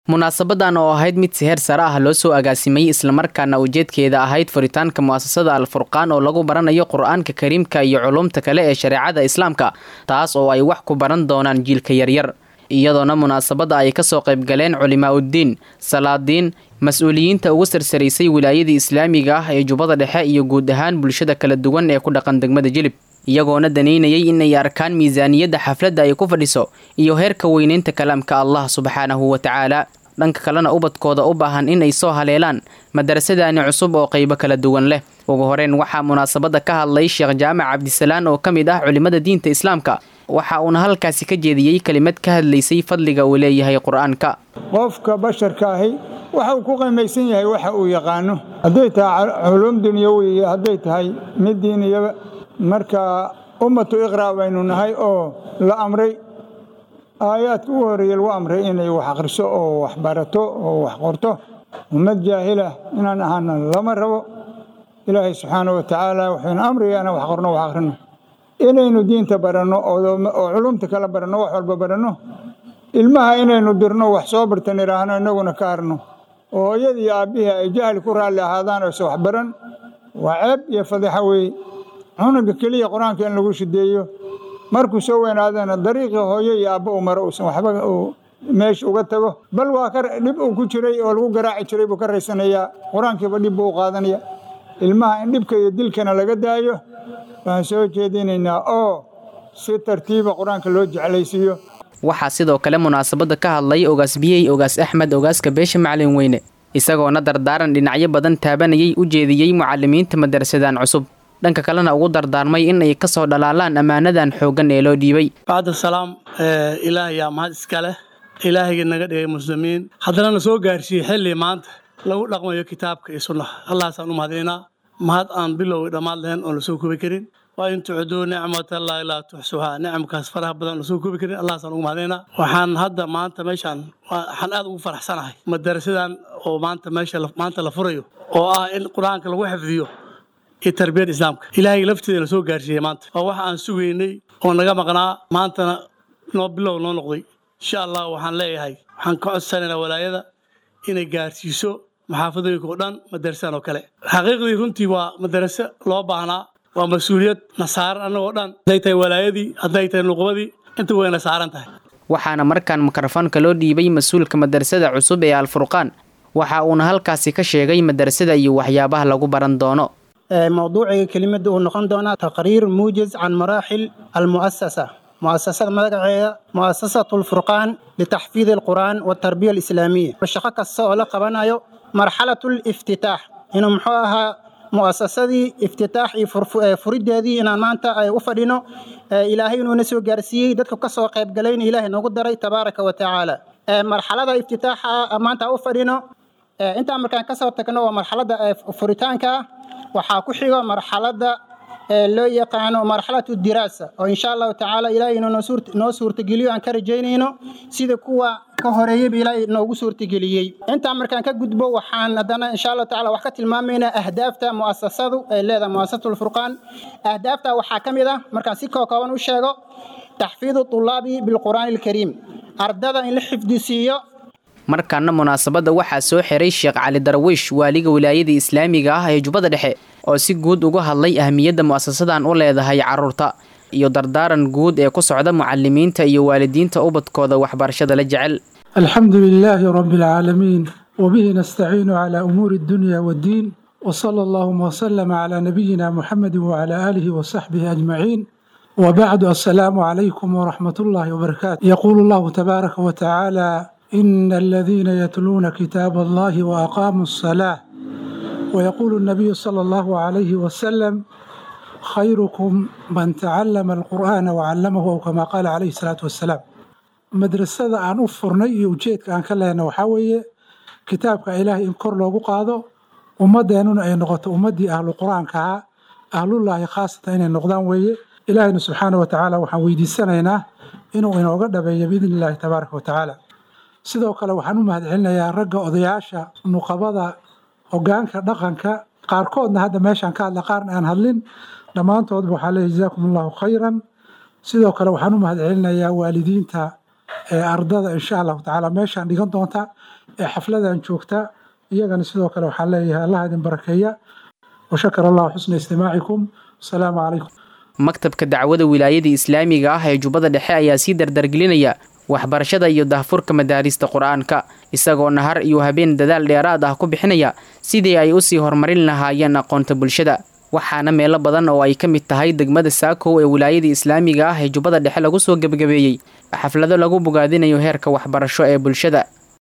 munaasabadan oo ahayd mid si heer sare ah loo soo agaasimay islamarkaana ujeedkeeda ahayd furitaanka mu'asasada alfurqaan oo lagu baranayo qur-aanka kariimka iyo culumta kale ee shareecada islaamka taas oo ay wax ku baran doonaan jiilka yaryar iyadoona munaasabadda ay kasoo qaybgaleen culimaa uddiin salaadiin mas-uuliyiinta ugu sarsaraysay wilaayadii islaamiga ah ee jubbada dhexe iyo guud ahaan bulshada kala duwan ee ku dhaqan degmada jilib iyagoona daneynayay inay arkaan miisaaniyadda xafladda ay ku fadhiso iyo heerka weyneynta kalaamka allah subxaanahu wa tacaala dhanka kalena ubadkooda u baahan inay soo haleelaan madarasadaani cusub oo qaybo kala duwan leh ugu horeyn waxaa munaasabadda ka hadlay sheekh jaamac cabdisalaan oo ka mid ah culimmada diinta islaamka waxa uuna halkaasi ka jeediyey kelimad ka hadlaysay fadliga uu leeyahay qur-aanka qofka basharka ahi waxa uu ku qiimaysan yahay waxa uu yaqaano hadday tahay culuum dunyawi iyo hadday tahay mid diiniyaba marka ummatu iqraa baynu nahay oo la amray aayaadka ugu horreeya lagu amray inay wax akhriso oo wax barato oo wax qorto ummad jaahilah inaan ahaana lama rabo ilaahay subxaana wa tacaala wuxuuna amraya inaan wax qorno wax akhrino inaynu diinta baranno oo culumta kala baranno wax walba baranno ilmaha inaynu dirno wax soo bartan idhaahno innaguna ka harno oo hooyadii iyo aabbihii ay jahli ku raalli ahaadaan oyse wax baran waa ceeb iyo fadixa weeye cunuga keliya qur-aanka in lagu shideeyo markuu soo weynaadana dariiqii hooyo iyo aabbo uu maro uusan waxba uu meesha uga tago bal waa ka dhib uu ku jiray oo lagu garaaci jiray buu ka raysanayaa qur-aankiiba dhib buu u qaadanaya ilmaha in dhibka iyo dilkana laga daayo waan soo jeedinaynaa oo si tartiiba qur-aanka loo jeclaysiiyo waxaa sidoo kale munaasabadda ka hadlay ogaas biyey ogaas axmed ogaaska beesha macalin weyne isagoona dardaaran dhinacyo badan taabanayay u jeediyey mucalimiinta madarasadan cusub dhanka kalena ugu dardaarmay in ay kasoo dhalaalaan ammaanadan xooggan ee loo dhiibay bacda salaam ilaahay yaa mahad iska leh ilaahayga naga dhigay muslimiin haddana na soo gaarsiiyey xilli maanta lagu dhaqmayo kitaabka iyo sunnaha allahaasaan u mahadinaynaa mahad aan bilow dhammaad lahayn oon lasoo koobi karin waa in tucduu nicmatallahi laa tuxsuhaa nicamkaas faraha badan lasoo koobi karin allahaasaan ugu mahadinaynaa waxaan hadda maanta meeshaan waxaan aad ugu faraxsanahay madarasadan oo maanta meesha maanta la furayo oo ah in qur-aanka lagu xifdiyo iyo tarbiyada islaamka ilaahay lafteeda la soo gaarsiiyey maanta waa waxa aan sugaynay oo naga maqnaa maantana noo bilow noo noqday insha allah waxaan leeyahay waxaan ka codsanaynaa walaayada inay gaarsiiso maxaafadooyinka oo dhan madarasadan oo kale xaqiiqdii runtii waa madaraso loo baahnaa waa mas-uuliyad na saaran annagoo dhan hadday tahay walaayadii hadday tahay nuqbadii inta wayna saaran tahay waxaana markaan mikrofoonka loo dhiibay mas-uulka madarasada cusub ee alfurqaan waxa uuna halkaasi ka sheegay madarasada iyo waxyaabaha lagu baran doono mowduuciga kelimada uu noqon doonaa taqriir muujiz can maraaxil almu'asasa mu'asasada magaceeda mu'asasatu lfurqaan litaxfiidi alqur'aan waltarbiya alislaamiya shaqo kasta oo la qabanayo marxalatu liftitaax inuu muxuu ahaa mu'asasadii iftitaax iyo furideedii inaan maanta ay u fadhino ilaahay inuuna soo gaarsiiyey dadka ka soo qaybgalayna ilaahay noogu daray tabaaraka wa tacaala marxalada iftitaaxa maanta u fadhino intaan markaan kasoo tagno waa marxalada furitaanka waxaa ku xigo marxalada loo yaqaano marxalatu diraasa oo insha allahu tacaala ilaahay inuu noo suurtageliyo aan ka rajaynayno sida kuwa ka horeeyeyba ilaahay noogu suurtageliyey intaan markaan ka gudbo waxaan haddana insha allahu tacala wax ka tilmaamaynaa ahdaafta mu'asasadu ay leedahay mu'asasatu lfurqaan ahdaafta waxaa ka mid ah markaan si kookooban u sheego taxfiidu tulaabi bilqur'aani alkariim ardada in la xifdisiiyo markaana munaasabadda waxaa soo xiray sheekh cali darwiish waaliga wilaayada islaamiga ah ee jubbada dhexe oo si guud uga hadlay ahmiyadda mu'asasadan u leedahay carruurta iyo dardaaran guud ee ku socda mucalimiinta iyo waalidiinta ubadkooda waxbarashada la jecel alxamdu lilaahi rabi alcaalamiin wabihi nastaciinu calaa umuuri addunya waddiin wsala allahuma wslama calaa nabiyina muxamedi wacalaa aalihi wasaxbihi ajmaciin wbacdu assalaamu calaykum waraxmat ullaahi wbarakaatu yaquulu allahu tabaaraka wa tacaala ina aladiina yatluuna kitaab allahi waaqaamuu asalaa wayaquulu nabiyu sala allahu calayhi wasalam khayrukum man tacallama alqur'aana wacallamahu ow kamaa qaala calayhi salaatu wassalaam madrasada aan u furnay iyo ujeedka aan ka lehna waxaa weeye kitaabka ilaahay in kor loogu qaado ummadeennuna ay noqoto ummaddii ahlu qur-aanka ahaa ahlullaahi khaasatan inay noqdaan weeye ilaahayna subxaana wa tacaala waxaan weydiisanaynaa inuu inooga dhabeeyo biidni illaahi tabaaraka wa tacaala sidoo kale waxaan u mahad celinayaa ragga odayaasha nuqabada hogaanka dhaqanka qaarkoodna hadda meeshaan ka hadla qaarna aan hadlin dhammaantoodba waxaa leeyahy jazaakum allahu khayran sidoo kale waxaan u mahad celinayaa waalidiinta ee ardada insha allahu tacaala meeshaan dhigan doonta ee xafladan joogta iyagana sidoo kale waxaan leeyahay allah idin barakeeya washakar allahu xusna istimaacikum wasalaamu calaykum maktabka dacwada wilaayada islaamiga ah ee jubbada dhexe ayaa sii dardargelinaya waxbarashada iyo dahfurka madaarista qur-aanka isagoo nahar iyo habeen dadaal dheeraad ah ku bixinaya sidii ay usii horumarin lahaayeen aqoonta bulshada waxaana meelo badan oo ay ka mid tahay degmada saakow ee wilaayada islaamiga ah ee jubbada dhexe lagu soo gebagabeeyey xaflado lagu bogaadinayo heerka waxbarasho ee bulshada